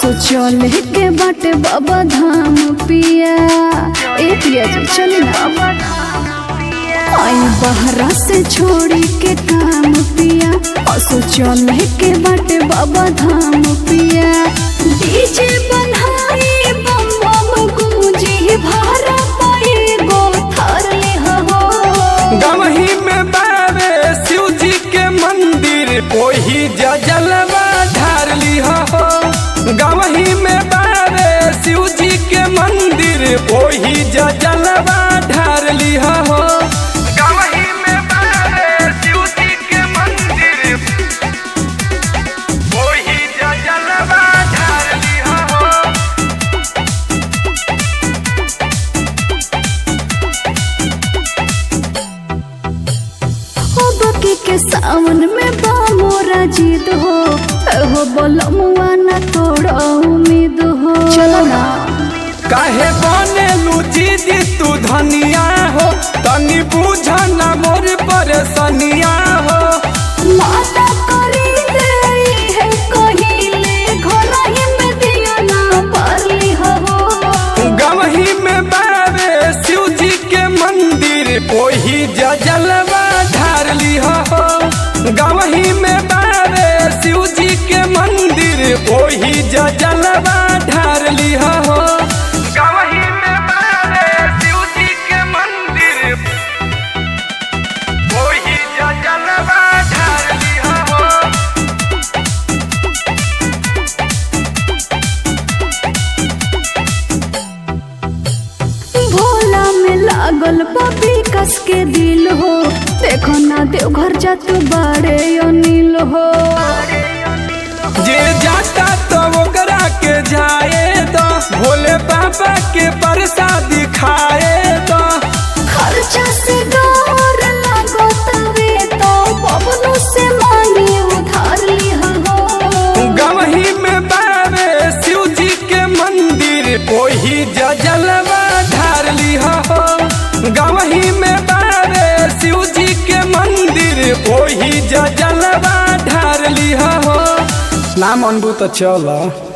असो चले के बाटे बाबा धाम पिया ए पिया जी चले ना आई बहरा से छोड़ी के काम पिया असो चले के बाटे बाबा धाम पिया डीजे बनाई बम बम गूंजी भारा पाए गो थर ले हो गवही में बावे शिव जी के मंदिर ओही जलवा ढार लिहा हो गवही में बावे शिव जी के मंदिर ओही जलवा ढार लिहा हो गवही में बावे शिव जी के मंदिर ओही जलवा ढार लिहा हो हो बकी के सावन में बा मोरा जीत हो हो बोलो मुआ ना तोड़ो उम्मीद हो चलो ना काहे बने लुची दी तू धनिया हो तनी बुझ ना मोर परेशानिया हो माता करी दे है कहिले घर ही में दिया ना पारली हो गवही में बावे शिव जी के मंदिर ओही जलवा ढार लिहा हो गवही में बावे शिव जी के मंदिर ओही जलवा ढार लिहा हो गवही में बावे शिव जी के मंदिर ओही जलवा ढार लिहा हो भोला में लागल पपी कस के दिल हो देखो ना देवघर जा तू बड़े अनिल हो जे जाता तो ओकरा के जाए तो भोले बाबा के प्रसाद खाए तो खर्चा से डर लागो तवे तो बबलू से मांगी उधार ली हो गवही में बावे शिव जी के मंदिर ओही जलवा ढार लिहा हो गवही में बावे शिव जी के मंदिर ओही जलवा ढार लिहा हो नाम अनबू तो चला